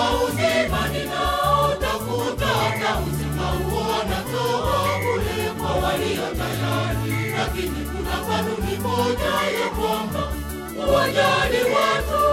uzima ninaotafuta, na uzima huo anatoa bure kwa walio tayari, lakini kuna kanuni moja ya kwamba uwajali watu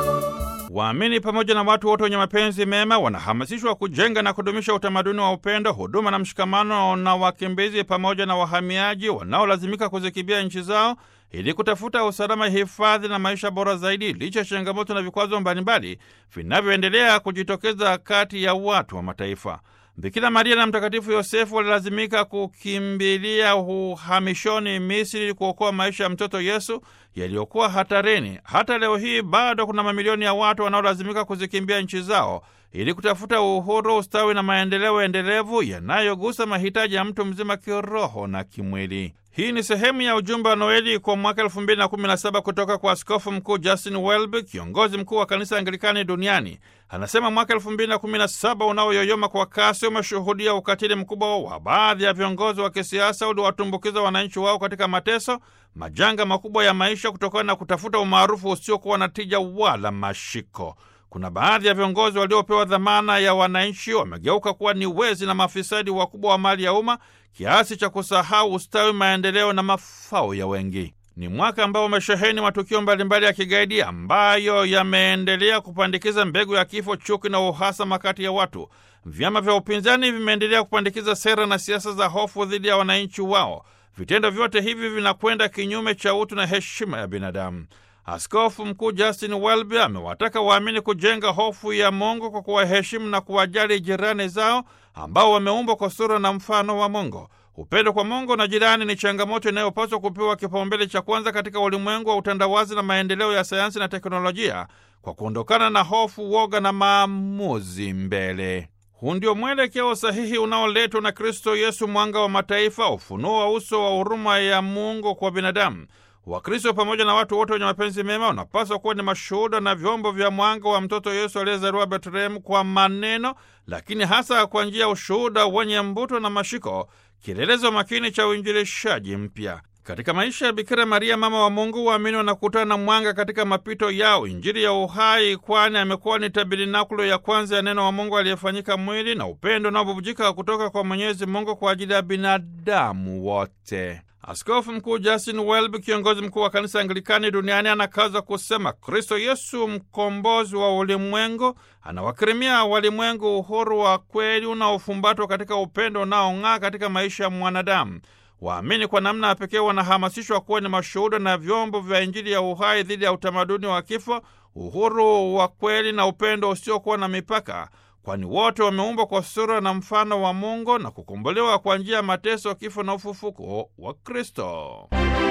Waamini pamoja na watu wote wenye mapenzi mema wanahamasishwa kujenga na kudumisha utamaduni wa upendo, huduma na mshikamano na wakimbizi pamoja na wahamiaji wanaolazimika kuzikimbia nchi zao ili kutafuta usalama, hifadhi na maisha bora zaidi, licha ya changamoto na vikwazo mbalimbali vinavyoendelea kujitokeza kati ya watu wa mataifa. Bikira Maria na Mtakatifu Yosefu walilazimika kukimbilia uhamishoni Misri ili kuokoa maisha ya mtoto Yesu yaliyokuwa hatarini. Hata leo hii bado kuna mamilioni ya watu wanaolazimika kuzikimbia nchi zao ili kutafuta uhuru, ustawi na maendeleo endelevu yanayogusa mahitaji ya mtu mzima kiroho na kimwili. Hii ni sehemu ya ujumbe wa Noeli kwa mwaka elfu mbili na kumi na saba kutoka kwa Askofu Mkuu Justin Welby, kiongozi mkuu wa kanisa Anglikani duniani. Anasema mwaka elfu mbili na kumi na saba unaoyoyoma kwa kasi umeshuhudia ukatili mkubwa wa baadhi ya viongozi wa kisiasa uliwatumbukiza wananchi wao katika mateso, majanga makubwa ya maisha kutokana na kutafuta umaarufu usiokuwa na tija wala mashiko. Kuna baadhi ya viongozi waliopewa dhamana ya wananchi wamegeuka kuwa ni wezi na mafisadi wakubwa wa mali ya umma kiasi cha kusahau ustawi, maendeleo na mafao ya wengi. Ni mwaka ambao umesheheni matukio mbalimbali ya kigaidi ambayo yameendelea kupandikiza mbegu ya kifo, chuki na uhasama kati ya watu. Vyama vya upinzani vimeendelea kupandikiza sera na siasa za hofu dhidi ya wananchi wao. Vitendo vyote hivi vinakwenda kinyume cha utu na heshima ya binadamu. Askofu Mkuu Justin Welby amewataka waamini kujenga hofu ya Mungu kwa kuwaheshimu na kuwajali jirani zao ambao wameumbwa kwa sura na mfano wa Mungu. Upendo kwa Mungu na jirani ni changamoto inayopaswa kupewa kipaumbele cha kwanza katika ulimwengu wa utandawazi na maendeleo ya sayansi na teknolojia, kwa kuondokana na hofu, woga na maamuzi mbele. Huu ndio mwelekeo sahihi unaoletwa na Kristo Yesu, mwanga wa mataifa, ufunuo wa uso wa huruma ya Mungu kwa binadamu. Wakristo pamoja na watu wote wenye mapenzi mema wanapaswa kuwa ni mashuhuda na vyombo vya mwanga wa mtoto Yesu aliyezaliwa Betlehemu kwa maneno, lakini hasa kwa njia ya ushuhuda wenye mbuto na mashiko, kielelezo makini cha uinjilishaji mpya. Katika maisha ya Bikira Maria, mama wa Mungu, waamini wanakutana na mwanga katika mapito yao, Injili ya uhai, kwani amekuwa ni tabernakulo ya kwanza ya neno wa Mungu aliyefanyika mwili na upendo unaobubujika kutoka kwa Mwenyezi Mungu kwa ajili ya binadamu wote. Askofu Mkuu Justin Welby, kiongozi mkuu wa kanisa Anglikani duniani, anakaza kusema Kristo Yesu, mkombozi wa ulimwengu, anawakirimia walimwengu uhuru wa kweli unaofumbatwa katika upendo unaong'aa katika maisha ya mwanadamu. Waamini kwa namna ya pekee wanahamasishwa kuwa ni mashuhuda na vyombo vya Injili ya uhai dhidi ya utamaduni wa kifo, uhuru wa kweli na upendo usiokuwa na mipaka kwani wote wameumbwa kwa sura na mfano wa Mungu na kukombolewa kwa njia ya mateso, kifo na ufufuko wa Kristo.